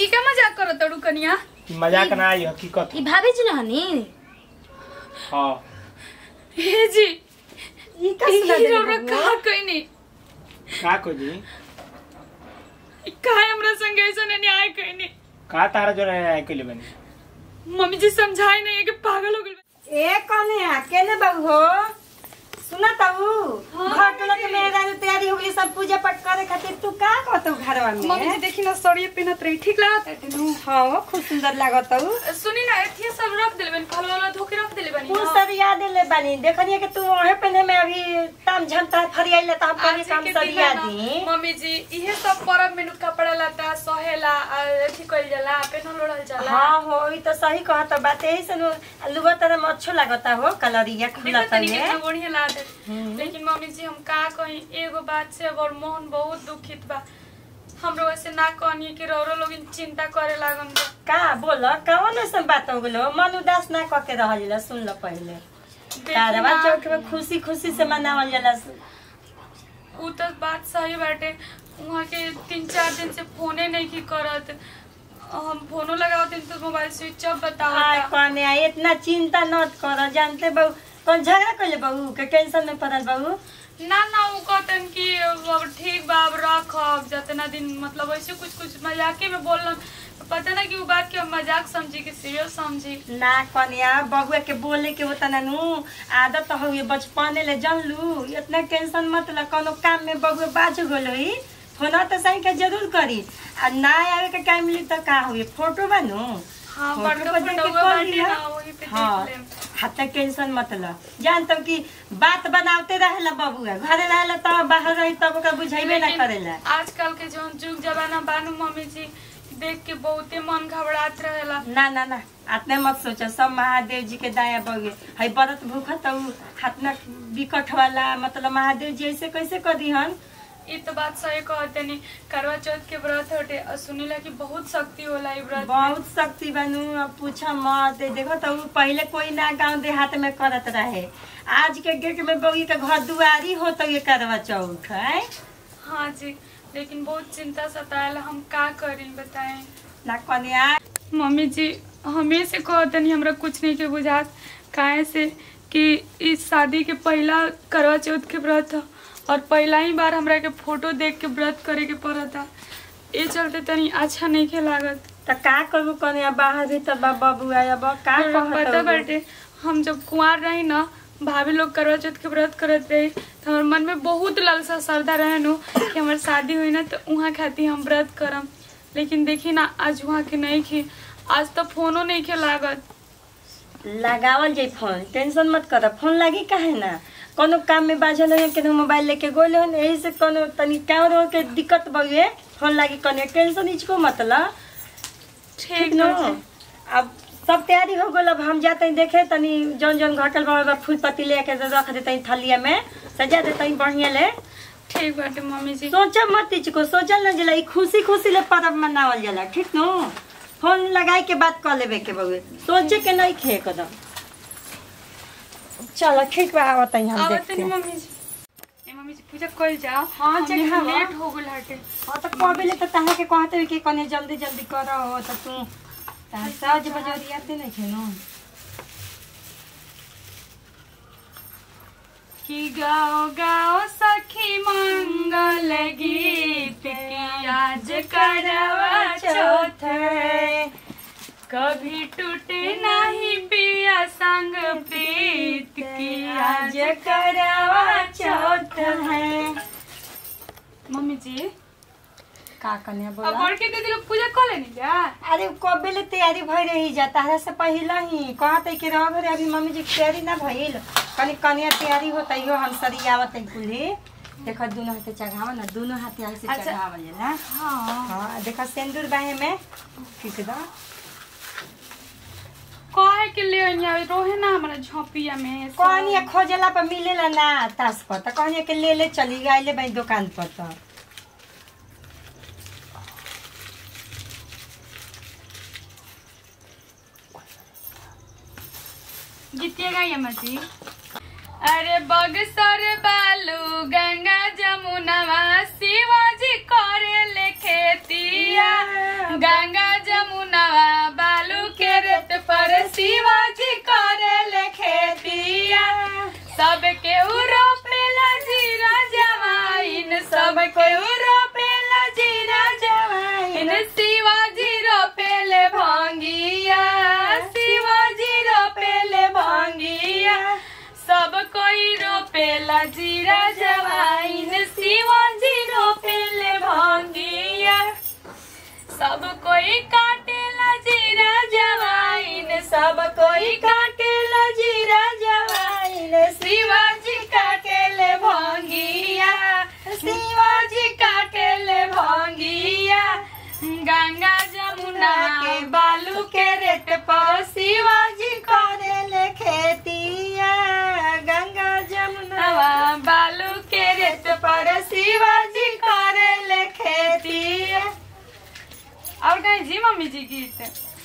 ई का मजाक करत तड़ू कनिया ई मजाक ना आई हकीकत ई भाभी जी न हनी हाँ हे जी ई का सुना ई देले रौरा बबुआ? का कइनी का कोजी ई काहे हमरा संग ऐसा न्याय कइनी का तारा जो है के लिए बनी मम्मी जी समझाई नहीं है कि पागल हो गइल ए कने आ केने बाबू हो सुना ताऊ घर टोला के मेरा तैयारी हो गई सब पूजा पाठ करे खातिर तू का कहतौ घरवा मम्मी जी में देखी ना साड़ी पहनत रही ठीक लागत है तेनू हां खूब सुंदर लागत ताऊ सुनी ना एथिए सब रख देले बनी फल वाला धोके रख देले बनी कुल सर याद ले बानी देखनिए कि तू वहे पहने में अभी ताम झमता फरियाइले त हम आज कभी काम के सर दिन याद ना, दी मम्मी जी इहे सब परब में नु कपड़ा लता सहेला आ, अथी कइल जाला पेनल ओढ़ल जाला हाँ हो ई तो सही कहत बात यही से नु लुगा तरह में अच्छो लागता हो कलरिया खुला देखो तनी तने कितना बढ़िया लागत लेकिन मम्मी जी हम का कहीं एगो बात से और मोहन बहुत दुखित बा हमरो ऐसे ना कहनी कि रोरो लोग चिंता करे लागन बा का बोल कौन ऐसा बात हो गेलो मन उदास ना क के रहल जाला सुन ल पहले देखी कारवा ना, चौक में खुशी खुशी से मनावल जाला उ तो बात सही बाटे वहाँ के तीन चार दिन से फोने नहीं की करत हम फोनो लगाओ दिन तो मोबाइल स्विच ऑफ आय बताओ कने आ इतना चिंता न कर जानते बहु कौन झगड़ा कइले बहु के टेंशन में पड़ल बहु ना ना उ कहतन कि अब ठीक बा अब रख अब जितना दिन मतलब ऐसे कुछ कुछ मजाके में बोलन पता ना कि उ बात के हम मजाक समझी कि सीरियस समझी ना कन्या बबुआ के बोले के होता ना नु आदत हो ये बचपने ले जन लू इतना टेंशन मत ल कोनो काम में बबुआ बाज गलोई फोन तो सही के जरूर करी आ ना आवे के टाइम मिली तो का होई फोटो बनू हाँ फोटो बड़का पर देख के फोटोवा कर बाटे लिहा। ना वही पे हाँ देख लेम हाथ टेंशन मत ल जानतम कि बात बनावते रहेला बबुआ घरे रहेला तब बाहर रही तब ओकरा बुझाइबे ना लेकिन करेला आजकल के जो जुग जमाना बानू मम्मी जी देख के बहुते मन घबरात रहेला ना ना ना आतने मत सोच सब महादेव जी के दया बगे है व्रत भूखा तो हाथ में विकट वाला मतलब महादेव जी ऐसे कैसे करी हन ई तो बात सही कहते नहीं करवा चौथ के व्रत होते और सुनीला की बहुत शक्ति होला ई व्रत में। बहुत शक्ति बनू अब पूछ मत देखो तो उ पहले कोई ना गांव देहात में करत रहे आज के डेट में बगी के घर दुआरी हो तो ये करवा चौथ है हाँ जी लेकिन बहुत चिंता सताएला हम का करी बताएं ना कन्या मम्मी जी हमें से कहते नहीं हमरा कुछ नहीं के बुझात काहे से कि इस शादी के पहला करवा चौथ के व्रत ह और पहला ही बार हमरा के फोटो देख के व्रत करे के पड़ता ये चलते तनी अच्छा नहीं के लागत तो का करू कन्या बाहर भीतर बा बबुआ अब का पता कहत बाटे हम जब कुंवार रही ना भाभी लोग करवा चौथ के व्रत करत रही तो हमारे मन में बहुत लालसा श्रद्धा रहे नु कि हमार शादी हुई ना तो वहाँ खातिर हम व्रत करम लेकिन देखी ना आज वहाँ के नहीं खी आज तो फोनो नहीं के लागत लगावल जाई फोन टेंशन मत कर फोन लागी काहे ना कोनो काम में बाझल हो केनो मोबाइल लेके गोले हन यही से कोनो तनी काम रो के दिक्कत बगे फोन लागी कने टेंशन इचको मत ल ठीक ठीक न बाटे। अब सब तैयारी हो गल अब हम जाते देखे तनी जौन जौन घटल बा फूल पत्ती लेके रख देते थलिया में सजा देते बढ़िया ले ठीक बाटे मम्मी जी सोचा मत इचको सोचल न जला ई खुशी खुशी ले पर्व मनावल जाला ठीक न फोन लगाए के बात कर लेबे के बउए सोचे के नहीं खे कदम चलो ठीक बा आवत हम आवत देखते नहीं हैं। मम्मी जी ए मम्मी जी पूजा कल जाओ हाँ, हमने चल, हाँ। लेट हो गल हटे हाँ तो कबे ले तो तहां के कहते कि कने जल्दी जल्दी करो हो तो तू तहां साज बजरिया ते नहीं थे न कि गाओ गाओ सखी मंगल गीत की आज करवा चौथ कभी टूटे नहीं पिया संग प्रीत की आज करवा चौथ है मम्मी जी का कने अब बोला बड़के दीदी लोग पूजा कर लेनी जा अरे कबे ले तैयारी भई रही जा तारा से पहले ही कहते कि रह घरे अभी मम्मी जी के तैयारी ना भइल कनी कनिया तैयारी होता यो हम सरियावत है कुली देखो दोनों हाथे चढ़ावा ना दोनों हाथे ऐसे अच्छा। चढ़ावल जाला हाँ हाँ देखो सिंदूर बाहे में ठीक दा कहे के ले आइया रोहे ना हमारा झोपिया में सब। कनिया खोजला पर मिलेला ना तास पर त कनिया के ले ले चली आइले भाई दुकान पर त गीतिया गाइए मची अरे बगसर बालू गंगा जमुनवा शिवाजी करे ले खेतिया गंगा शिवाजी करेले खेतिया सब केहू रोपेला जीरा जवाइन सब केहू रोपेला जीरा जवाइन शिवाजी रोपेले भांगिया शिवाजी रोपेले भांगिया सब कोई रोपेला जीरा जवाइन शिवाजी रोपेले भांगिया सब कोई काटेला जीरा जवाइन सब कोई काटेला जीरा जवाइन शिवाजी काटेले भांगिया शिवाजी काटेले भांगिया गंगा जमुना के बालू के रेट पर शिवाजी करेले खेतिया गंगा जमुना नवा बालू के रेट पर शिवाजी करेले खेती और कहीं जी मम्मी जी गीत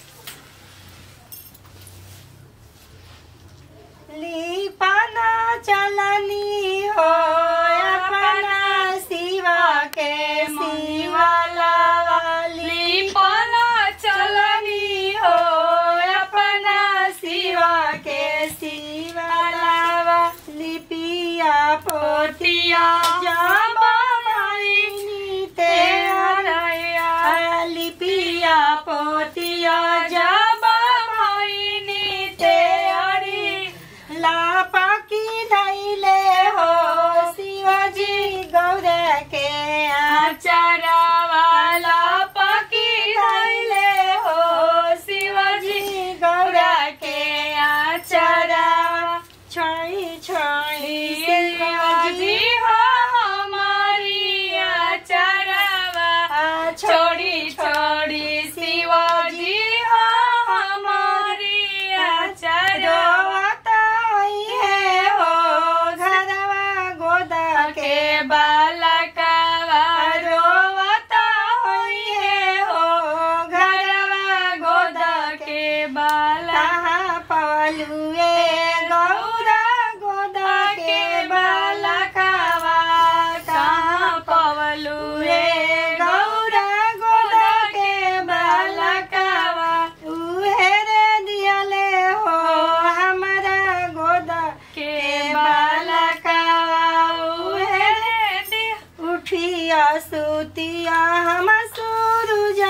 लिपाना चलनी हो अपना शिवा के शिवाला वाली लिपना चलनी हो अपना शिवा के शिवाला लिपिया पोतिया जाबा माई ते रैया लिपिया पोतिया जाबा भइनी ते अरी लापा की धैले हो शिवजी गौर के आचारा वाला पकी धैले हो शिवाजी गौरा के आचारा छोई छोई शिवाजी हो हमारी आचारावा छोड़ी छोड़ी शिवाजी हो हमारी आचारा है हो घरवा गोदा के के बालकावा रोवता होई है हो घरवा गोदा के बाला कहाँ पवलुए गौरा गोदा के बालकावा कहाँ पवलू रे गौरा गोदा के बालकावा उहे रे दियाले हो हमारा गोदा के बालकावा उहे रे दिया उठिया सुतिया हम सूरुजा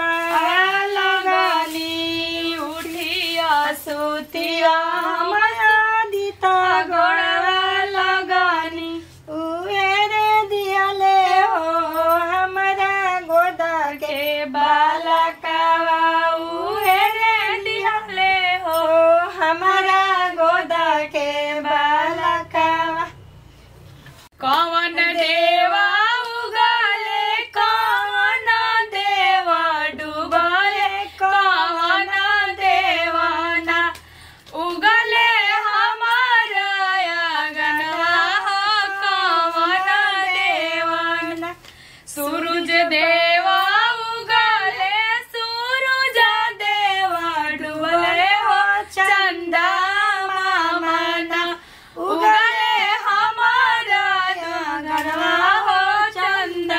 लगनी उठिया सुतिया माया दिता गोड़वा लगनी उहे रे दियाले हो हमारा गोदा के के बालकावा उहे रे दिहले हो हो हमारा गोदा के बालकावा कवन देवा उगले कवन देवा डूबले कवन देवाना उगले हमारा अगनवा हो कवन देवाना सूरज देवा उगले सूरज देवा डूबले हो चंदा मामना उगले हमारा गरवा हो चंदा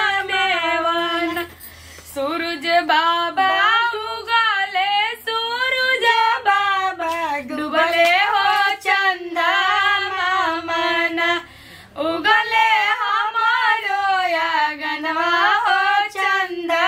देवन सूरज बाबा उगले सूरज बाबा डूबले हो चंदा मामना उगले हमारो गनवा हो चंदा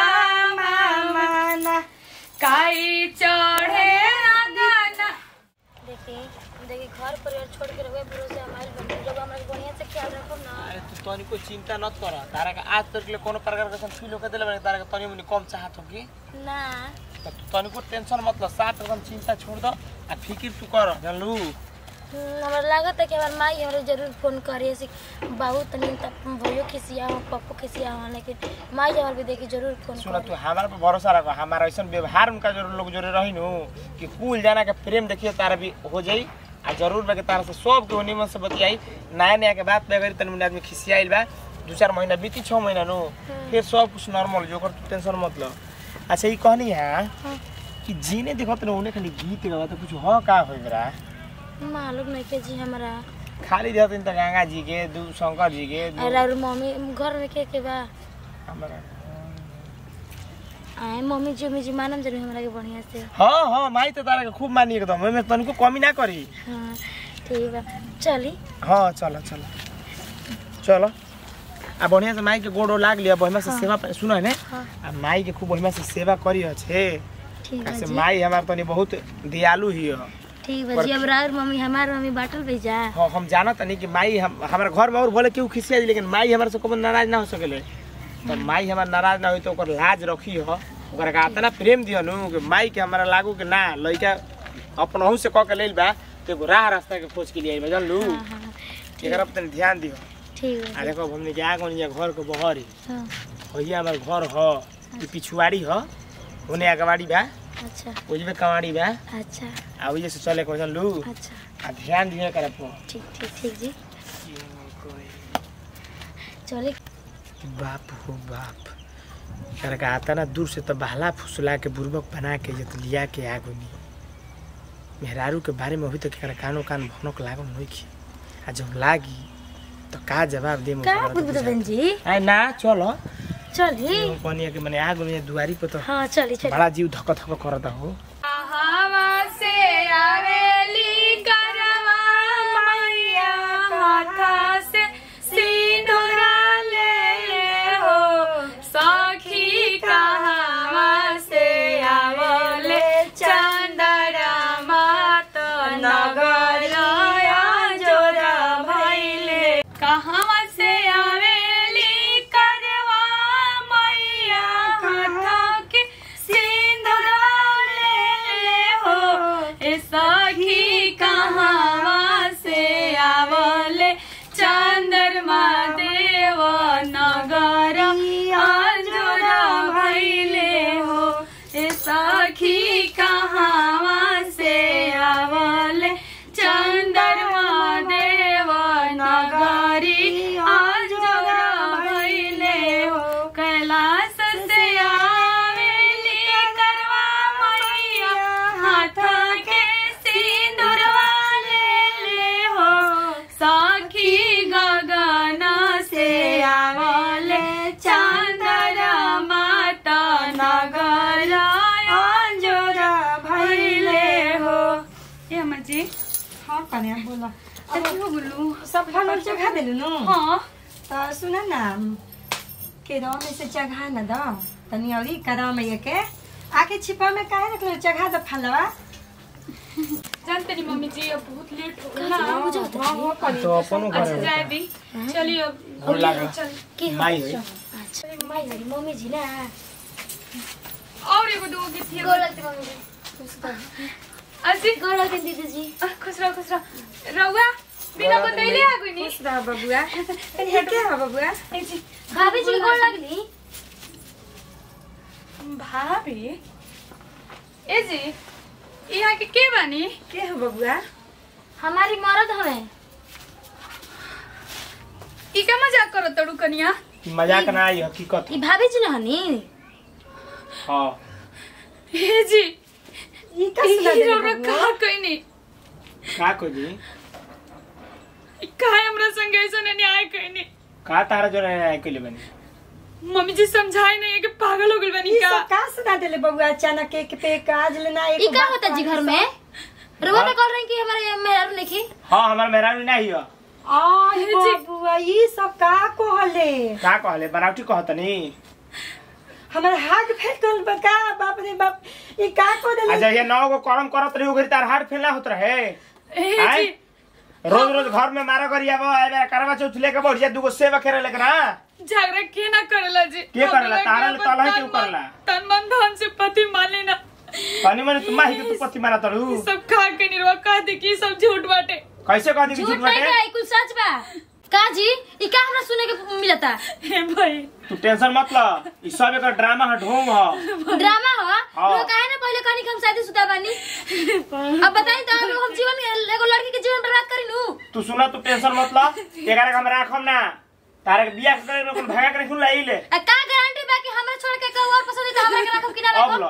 मामना काई चढ़े अगना देखी देखी घर परिवार छोड़ के रहे भरोसे हमारे बन जब हमरा के बढ़िया से ख्याल रखब ना अरे तू तनिको चिंता मत कर तारा के आज तक ले कोनो प्रकार के फील होके देले बानी तारा के तनी मुनी कम चाहत होगी ना त तू तनिको टेंशन मत ल साथ एकदम चिंता छोड़ दो आ फिकिर तू कर जानलू हम्म, हमरा लागत है कि हमार माई हमरा जरूर फोन करे से बाबू तनी तब भयो खिसिया हो पप्पू खिसिया हो लेकिन माई जब भी देखी जरूर फोन सुन तू करे हमारा पे भरोसा रखो हमारा ऐसा व्यवहार उनका जरूर लोग जरूर रही नु कि कुल जाना के प्रेम देखिए तारा भी हो जाई आ जरूर बा के तारा से सब के निमन से बतियाई नया नया के बात पे अगर तनी मुनी आदमी खिसियाइल बा दू चार महीना बीती छः महीना नु फिर सब कुछ नॉर्मल जो कर तू टेंशन मत लो अच्छा ये कहनी है हाँ। कि जीने देखत न उन्हें खाली गीत गावा तो कुछ हो का होई बरा मालूम नहीं के जी हमरा खाली देखत त गंगा जी के दू शंकर जी के दू और और मम्मी घर में के के बा हमारा आए मम्मी जी मम्मी जी मानम जरूर हमरा के बढ़िया से हाँ हाँ माई तो तारा के खूब मानी एकदम ओमे तनिको कमी ना करी हाँ ठीक बा चली हाँ चलो चलो चलो आ बढ़िया से माई के गोड़ो लाग लिया बढ़िया से सेवा सुनो है ने हाँ। आ माई के खूब बढ़िया से सेवा करी छे ठीक बा ऐसे जी माई हमार तनी बहुत दयालु ही है ठीक बा जी अब राउर मम्मी हमार मम्मी बाटल भी जा हाँ हम जानत नहीं कि माई हम हमारे घर में और बोले केहू खिसिया जी लेकिन माई हमारे से कभी नाराज ना हो सकेले तो माई हमार नाराज ना हुई तो ओकर लाज रखी हो ओकरा का इतना प्रेम दियो नु कि माई के हमारा लागू कि ना लइका अपनहु से कह के लेल बा तो एगो राह रास्ता के खोज के लिए आई जान लू हाँ हाँ एकरा पर तनी ध्यान दियो ठीक बा आ जी देखो हमने के आगो निया घर के बहरी हाँ भैया हमार घर ह ई पिछुआड़ी ह ओने अगवाड़ी बा अच्छा ओजबे कवाड़ी बा अच्छा आ ओजे से चले को जान लू अच्छा आ ध्यान दियो एकरा पर ठीक ठीक ठीक जी चले बाप हो बाप एकरा का आता ना दूर से तो बहला फुसला के बुर्बक बना के जत लिया के आगुनी मेहरारू के बारे में अभी तक एकरा कानो कान भनक लागल नहीं की आ जब लागी तो का जवाब दे का बुदबुदन जी आई ना चलो चली पनिया के मने आगु में दुआरी पे तो हाँ चली चली बड़ा जीव धक धक करता हो हवा से आवेली करवा मैया हाथा से सिंदूरा ले हो सखी कहावा से आवले चंदरा मात नगर जोरा भैले कहावा से आवेली करवा मैया हाथा के सिंदूरा ले हो ए सखी कहावा से आवले चंद्रमा देव नगर अंजुरा भैले हो ए सखी कहावा से आवले चंद्रमा देव नगरी अंजुरा भैले हो कैलाश से आवेली करवा मैया हाथ के सिंदूरवा ले ले हो सखी गगन से आवले चंद्र माता नगर अंजुरा भैले हो ए अम्मा जी हाँ कन्या बोला कथी हो गेलू सब फल उल चढ़ा देलु नु हाँ तो सुन न केरा में से चढ़ा न दो तनी औरी करा में ये के आके छिपा में काहे रखलो चढ़ा दो फलवा जानते नहीं मम्मी जी अब बहुत लेट हो गया हाँ, मुझे ना होता है। तो अपनो अच्छा घर जाए दी चलिए अब गोर लागा। चल के हो? माई है। अच्छा माई हरी मम्मी जी ना और एगो दो गीत थी गोर लगते मम्मी जी खुश रहो। अच्छी गोर लगते दीदी जी आ, खुश रहो खुश रहो रहुआ बिना बतैले आ गई नी खुश रह बबुआ ये के है बबुआ ए जी भाभी जी गोर लगली भाभी ए जी यहाँ के के बानी के है बबुआ हमारी मरद हमें ई का मजाक करो तड़ू कनिया मजाक ना आई हकीकत ई भाभी जी ना हनी हाँ ए जी ये का ई सुना दे हीरो बबुआ कहा कोई नहीं का को जी काहे हमरा संग ऐसा न्याय कोई नहीं का तारा जो रहे के लिए बनी मम्मी जी समझाई नहीं है कि पागल हो गई बनी ये का सब का सुना देले बबुआ अचानक एक पे काज लेना एक ई का बात होता जी घर में हाँ। रोवा तो कर रही कि हमारे मेहरारू नहीं हाँ हमार मेहरारू नहीं है आई जी। बबुआ ये सब का कहले का कहले बनावटी कहतनी हमार हाथ फेल गल बा का बाप रे बाप ये का को आ देले जहिया नौ गो करम करत रही उगरी तार हाथ फेलना होत रहे ए आय? जी रोज रोज घर में मारा करी आबो आबे करवा चौथ लेके बढ़ जा दूगो सेवा करे लेके ना झगड़ा के ना करेला जी के करेला? हमरा तारा ले तलहे तन क्यों मन- करेला? तन मन धन से पति माने ना तनी मने तुम ही के तू पति मारा तड़ू ई सब खा के निर्वा कह दे कि ई सब झूठ बाटे कैसे कह दी कि झूठ झूठ नहीं बाटे बा ई कुल सच बा का जी ई का हमरा सुने के मिलता हे भाई तू टेंशन मत ल ई सब एक ड्रामा ह ढोंग ह ड्रामा हो हाँ। लोग काहे ना पहले कहनी कि हम शादी शुदा बानी अब बताई तो हम हम जीवन एगो लड़की के जीवन बर्बाद करी नु तू सुना तू टेंशन मत ल एकरा के हम राखम ना तारे के बियाह करे में कोन भागा करे खुला आइले आ का गारंटी बा कि हमरा छोड़ के कोई और पसंद है तो हमरा के रखब कि ना अब रखब ल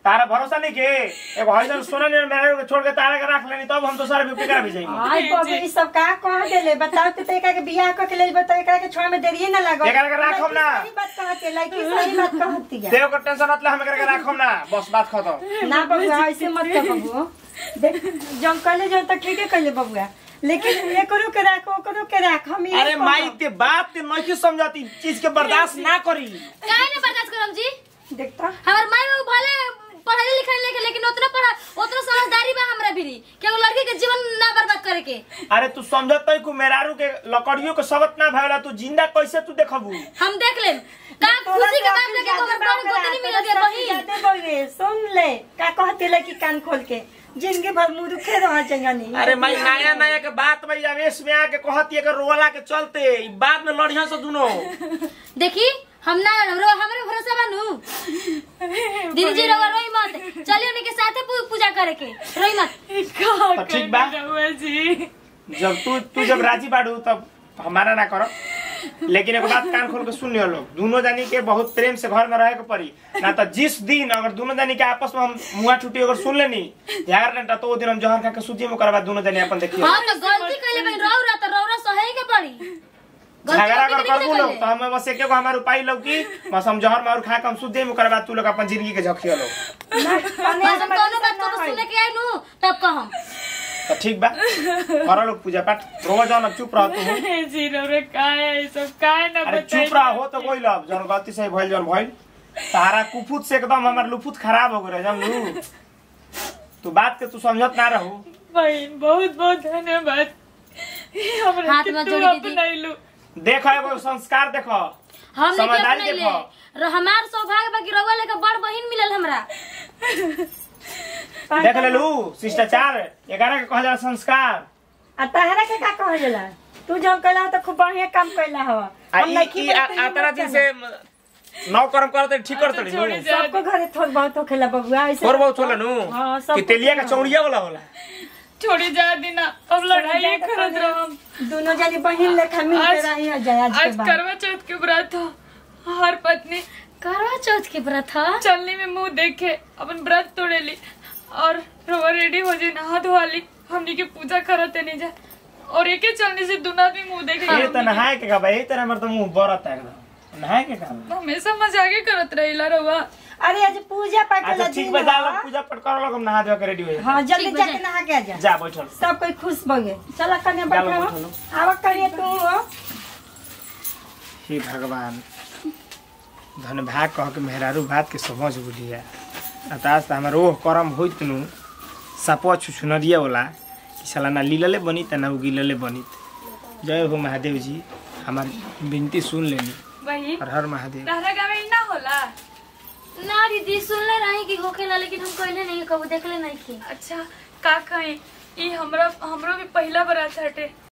तारा भरोसा नहीं के एगो हईसन सोना ने मेरे को छोड़ के तारा के रख लेनी तब हम तो सारे बिपी करा भेजाई आई बाबू ई सब का कह देले बताओ तो एकरा के बियाह क के लेल बताओ एकरा के छोड़ में देरिए ना लागो एकरा के राखब ना। सही बात कहती है लड़की सही बात कहती है देव को टेंशन मतलब हम करके रखम ना बस बात खत्म ना बबुआ ऐसे मत कर बबुआ देख जब कहले जो तो ठीक है कहले बबुआ लेकिन एकरो के राख ओकरो के राख हम ये अरे माई ते बात ते नहीं समझाती चीज के बर्दाश्त ना करी काहे ना बर्दाश्त करम जी देखता हमार माई बाबू भले पढ़ाई लिखाई लेके लेकिन उतना पढ़ा उतना समझदारी बा हमरा भी कि एगो लड़की के जीवन ना बर्बाद करे के अरे तू समझत नहीं को मेरारू के लकड़ियों के सबत ना भयला तू जिंदा कैसे तू देखबू हम देख लेम का खुशी के बात लेके हमर बड़ गोतनी मिल गया बहिन जाते बउए सुन ले का कहती लड़की कान खोल के जिंदगी भर मुंह दुखे रह जंगनी अरे माई नया नया के बात भाई आवेश में आके कहती है कि रोला के चलते ई बाद में लड़िया से दुनो देखी हम ना हमरो हमरे भरोसा बानू दीदी जी रवा रोई मत चलिए उनके साथे पू- पूजा करे के रोई मत का तो ठीक बा। करना रहुआ जी जब तू तू जब राजी बाड़ू तब हमारा ना करो लेकिन एक बात कान खोल के सुन लियो लोग दोनों जानी के बहुत प्रेम से घर में रहे के पड़ी ना तो जिस दिन अगर दोनों जानी के आपस में हम मुआ छुट्टी अगर सुन लेनी ग्यारह घंटा तो वो दिन हम जहर खा के सूजी में करवा दोनों जानी अपन देखिए हां तो गलती कइले बहिन रौरा तो रौरा सहे के पड़ी गलती झगड़ा कभी अगर नहीं करबू लोग कइले। तो हमें बस एक एगो हमारे उपाय लौकी बस हम जहर मार खा के हम सूजी में करवा तू लोग अपन जिंदगी के झकियो लोग बस हम कौनो बात को सुने के आई नु तब कहम तो ठीक बा करो लोग पूजा पाठ रोज जाओ ना चुप रहो तू जी रहुआ का है ये सब का है ना अरे बताइए चुप रहा हो तो कोई लब जन गलती से भइल जन भइल तारा कुफुत से एकदम हमार लुफुत खराब हो गए जानलू तू बात के तू समझत ना रहू बहन बहुत बहुत धन्यवाद हमरा हाथ के में तू जोड़ी दीदी। अपनाइलू देखो एगो संस्कार देखो हम नहीं समझदारी अपने ले देखो र हमार सौभाग्य बाकी रउआ लेके बड़ बहिन मिलल हमरा देख लेलू शिष्टाचार एकरा के कहल जाला संस्कार आ तहरा के का कह जाला तू जब कहला तो खूब बढ़िया काम कैला हो आ हम ई नहीं ई आ- आतरा दिन से नौ कर्म करते ठीक करते छोड़ी नु जा सबको घरे थोड़ बहुत होखेला बबुआ ऐसे और बहुत होला नु हाँ, सब कि तेलिया का चौड़िया वाला होला छोड़ी जा दीना अब लड़ाई करत रहम दोनों जनी बहिन लेखा मिल के आज- रही है जया आज के आज बाद करवा चौथ के व्रत हो हर पत्नी करवा चौथ के व्रत ह चलने में मुंह देखे अपन व्रत तोड़े ली और रोवा रेडी हो जाए नहा धोवा ली हमनी के पूजा करते नहीं जा और एके चलने से दुना भी मुंह देखे ये तो नहाए के का भाई यही तरह हमर तो मुंह बरत है एकदम नहाए के का हमेशा मजाके करत रहिला रहुआ अरे आज पूजा पाठ अच्छा वाला ठीक दिन बा जा ह। लोग पूजा पाठ कर लोग हम नहा धो के रेडी हो जाए हाँ जल्दी ठीक बा, जाके जा। नहा के आ जा जा बैठल सब कोई खुश बगे चला कन्या चलो, बैठो बैठो। आवा करिए तू हो। हे भगवान धन भाग कह के मेहरारू बात के समझ बुलिया अतास त हमर ओह करम होइत नु सपवा छुछुनरिया होला कि साला ना लीलले बनी त ना उगिलले बनी जय हो महादेव जी हमार विनती सुन लेनी वही हर हर महादेव रहरा गाँव में ना होला ना दीदी सुनले रही कि होखेला लेकिन हम कहले नहीं कबू देखले नहीं की अच्छा का कहें ई हमरा हमरो भी पहला बरात हटे